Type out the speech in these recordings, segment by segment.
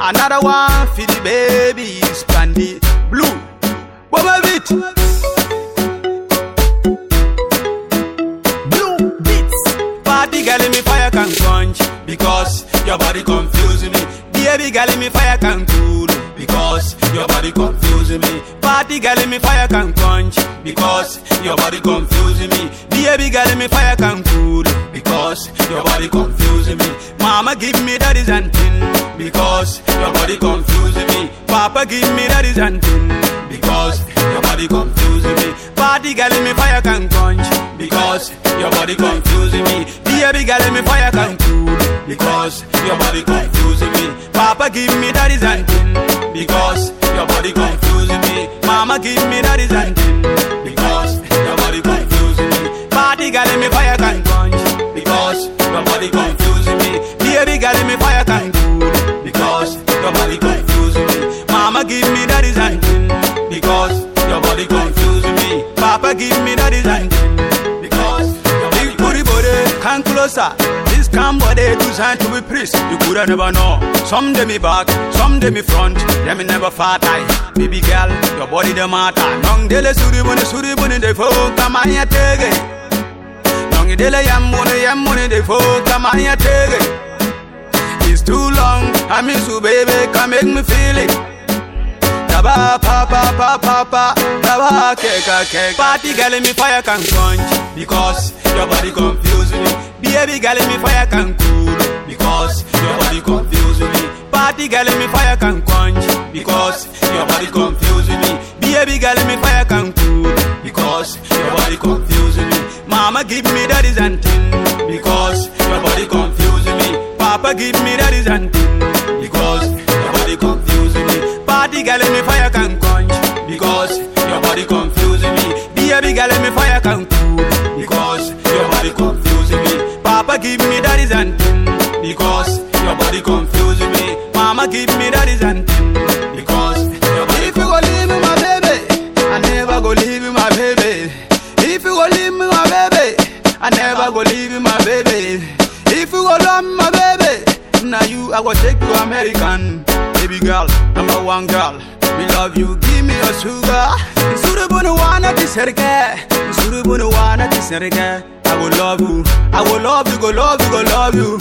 Another one for the babies, brandy blue. What of it? Blue beats. Party girl in me fire can quench because your body confusing me. Baby girl in me fire can cool because your body confusing me. Party girl in me fire can quench because your body confusing me. Baby girl in me fire can cool because your body confusing me. Mama give me that is and thing because your body confusing me. Papa give me that is and thing because your body confusing me. Party girl in me fire can quench because your body confusing me. Baby girl in me fire can cool because your body confusing me. Papa give me that is and thing because your body confusing me. Mama give me that is and thing because your body confusing me. Party girl in me fire can quench because your body confusing me. Baby girl in me fire can cool because your body confusing me. Mama give me that is and thing because your body confusing me. Papa give me that is and thing because your body booty body come closer. This come body designed to be priest. You coulda never know. Some day me back, some day me front. Them me never fat eye. Baby girl, your body the matter. Nong dele suri buni suri buni de fo kama ya tege. Nong dele yam buni yam buni de fo kama ya tege. It's too long. I miss you, baby. Come make me feel it. Taba pa pa pa pa pa Taba keka keka Party girl in me fire can quench Because your body confusing me Baby girl in me fire can cool Because your body confusing me Party girl in me fire can quench Because your body confusing me Baby girl in me fire can cool Because your body confusing me Mama give me that is and thing Because your body confusing me Papa give me that is and thing Because your body confusing me Party girl in me fire can quench Because your body confusing me Baby girl in me fire can cool Because your body confusing me Papa give me that is and thing Because your body confusing me Mama give me that is and thing Because your body If you go leave me my baby I never go leave you my baby If you go leave me my baby I never go leave you my baby If you go love me my baby Now you I go take you American Baby girl, number one girl We love you, give me your sugar Suru bunu wana tiserke Suru bunu wana tiserke I will love you I will love you, go love you, go love you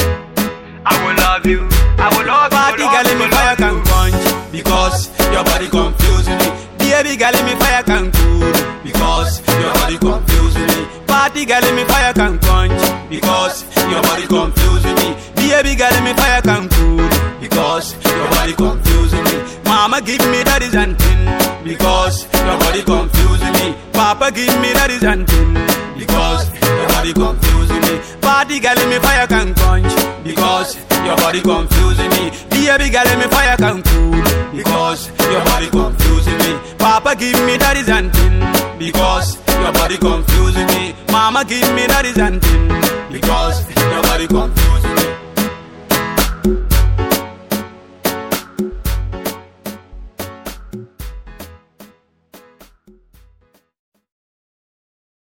I will love you I will love you Party girl in me fire can quench Because your body confusing me Baby girl in me fire can cool Because your body confusing me Party girl in me fire can quench Because your body confusing me Baby girl in me fire can cool Because your body confusing me Mama give me that is and thing Because your body confusing me Papa give me that is and thing Because your body confusing me Party girl in me fire can quench Because your body confusing me Baby girl in me fire can cool Because your body confusing me Papa give me that is and thing Because your body confusing me Mama give me that is and thing Because your body confusing me